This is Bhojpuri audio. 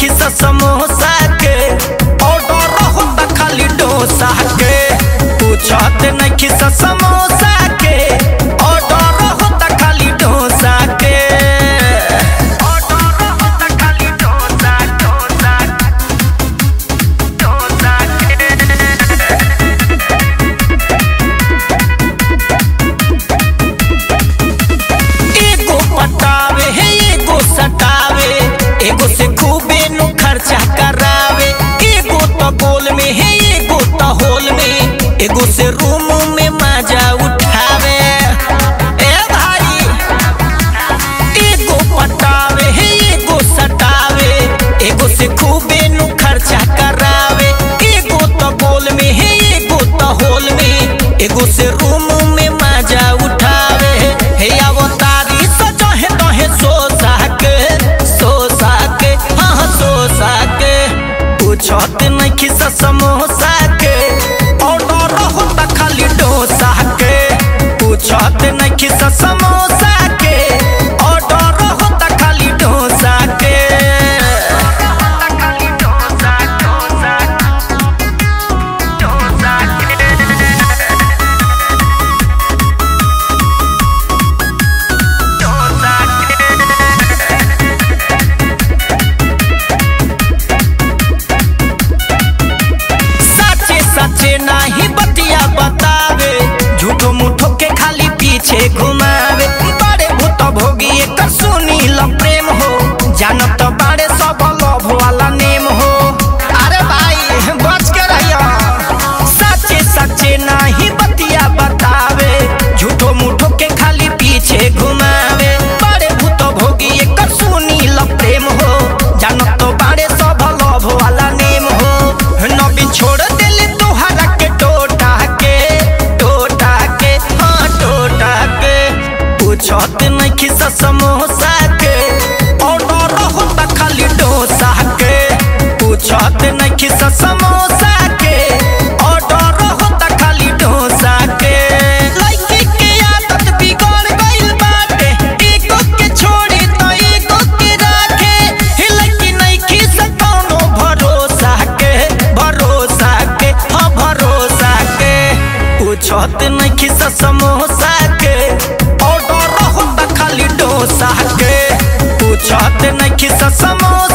खिसा समोसा के ऑर्डर होता खाली डोसा के पूछत नहीं खिसा समोसा के ऑर्डर होता खाली डोसा के ऑर्डर होता खाली डोसा डोसा डोसा के एगो पटावे है एगो सटावे एगो से खूबे नु खर्चा करावे एगो तो गोल में है एगो तो होल में एगो से रूम में मजा उठावे ए भाई एगो पटावे है एगो सटावे एगो से खूबे नु खर्चा करावे एगो तो गोल में है एगो तो होल में एगो से रूम में मजा उठावे हे अवतारी सजो है तो है सो साके सो साके हाँ हाँ सो साके पूछत नहीं खिसा समोसा के ऑर्डर होता खाली डोसा के पूछत नहीं खिसा समोसा के ऑर्डर होता खाली डोसा के खाली डोसा डोसा डोसा के डोसा सच्चे सच्चे नाही बतिया बतावे झूठो मुठो के खाली पीछे घुमावे बड़े भूत भोगी एकर सुनील प्रेम हो जानत बाड़े सब लव वाला नेम हो अरे भाई बच के रहिया सच्चे सच्चे नाही बतिया बतावे झूठो मुठो के खाली पीछे घुमावे बड़े भूत भोगी एकर सुनील प्रेम हो जानत बाड़े सब लव वाला नेम हो नबी छोड़ दिल तोहरा के टोटा के टोटा के हाँ टोटा के पूछत नहीं खिसा समोसा के ऑर्डर होता खाली डोसा के पूछत नहीं खिसा समोसा के ऑर्डर होता खाली डोसा के लड़की के आदत बिगड़ गइल बाटे एगो के छोड़ी तो एगो के राखे हे लड़की नहीं खिस कौनो भरोसा के भरोसा के हाँ भरोसा के पूछत नहीं खिस समोसा के ऑर्डर होता खाली डोसा के पूछत नहीं खिस समोसा